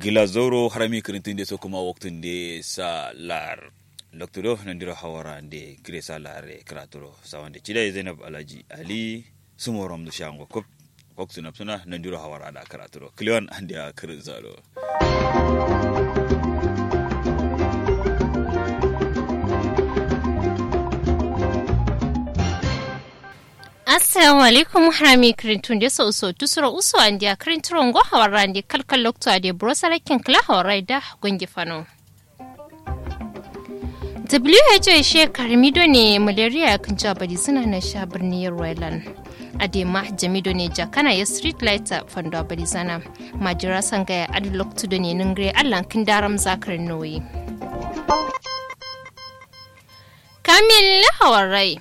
gilazoro harami kirintinde so kuma waktunde sa lar doktoro nandiro hawarande kire sa lare kratoro sawande chida zainab alaji ali sumorom do shango kop waktu napsuna nandiro hawarada kratoro kliwan ande a kirin zalo assalamu alaikum harami kirintun de so so tusuro uso andi a kirinturo ngo hawarande kalkal lokto ade brosarakin kala hawarai gongi fano WHO she karmido ne malaria kan jabari suna na sha birnin Royland. Adema Jamido ne jakana ya street lighter fando bari zana. Majira sangaya adi loktu da ne ningre allan kin daram zakar noyi. Kamil hawarai.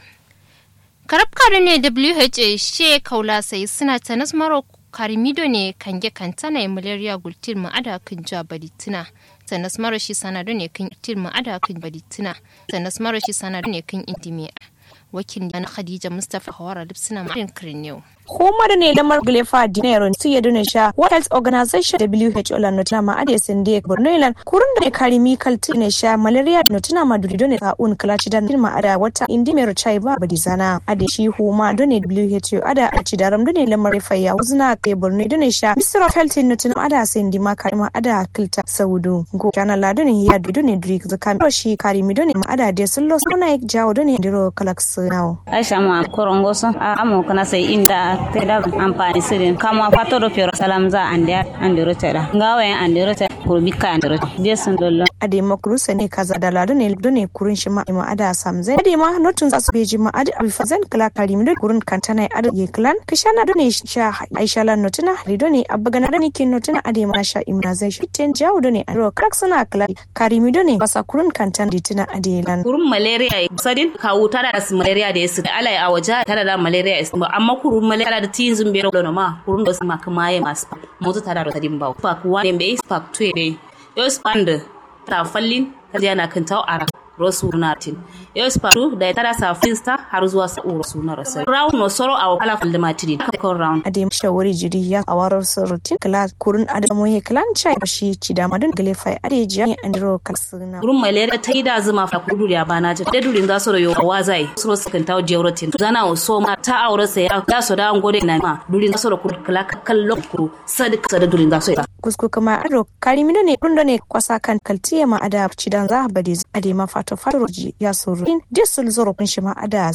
Karabkar ne WHO she kaula sai suna ta nasmaro karmido ne kange kantana malaria gultil ma'ada kan jabari tuna. sannas mara shi sanadu ne kan tilma ada kan baditina sannas mara shi sanadu ne kan intimiya wakil na khadija mustapha hawara lipsina marin kirin yau Hukumar ne da Marglefa Dinero su ya duna sha World Health Organization WHO la notuna ma ade sende Bornoilan kurun da kari mikal ne sha malaria notuna ma duri done ka un kala cidan ma ada wata indi mero chai ba badizana ade shi huma done WHO ada a cidaram done lamar faya uzna ke Borno done sha Minister of Health notuna ada sendi ma kari ma ada kilta saudu go kana la done ya done duri zaka shi kari mi done ma ada de sullo sona jawo done diro kalax now Aisha ma korongoso amo kana sai inda teda amfani sirin kama fatoro fero salam za ande andiro teda ngawe andiro teda kurbika andiro je sun dollo ade makrusa ne kaza da lado ne do ne kurun shi ma ima ada samze ade ma notun za su beji ma ade alfazan kala karim do kurun kantana ade ye klan kishana do ne sha aisha lan notuna rido ne abagana do ne kin notuna ade ma sha immunization ten jawo do ne ado krak suna kala karimi do ne basa kurun kantana ditina ade lan kurun malaria sadin kawu tada da malaria da yasu alai a waje tada da malaria amma kurun malaria da tin zumbe ro ma kurun da su ma kuma ya masu moto tada da sadin ba pa kuwa ne be pak tue be yo spand ta fallin kaje na kan taw ara rosu natin yo spatu da tada sa finsta har zuwa sa uro suna rasa round no soro a kala falda matini ko round ade shawari jiri ya awarar surutin kala kurun adamu ye klan chai shi ci da madun gale fai ade jiya ne andro kalsuna kurun malaria ta yi da zuma fa kudu ya bana ta da durin za su rayo wazai suro su kan taw jewrotin zana o so ma ta aure sa ya ya so da ngode na ma durin za su ro kala kallon kuru sadik sada durin za su ya kusku kuma ado karimino ne rundo ne kwasa kan kaltiya ma ada ci dan za bade ade ma fato fato ya suru in disul zoro kun shi ma ada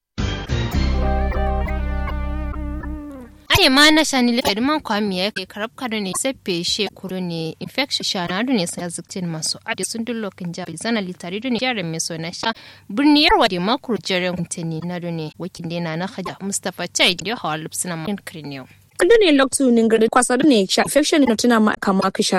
ade ma na shani le man kwami ya ke karab kado ne sepe she kuro ne infection shana do ne sai ziktin masu ade sun dullo kan jabi zana litari do ne yaran me so na sha birni yarwa de makuru jaren kuntani na do ne wakin de na na haja mustafa chai da hawa lupsina man kirniyo kudu ne loktu ningiri kwasa ne sha infection no tuna ma kama kisha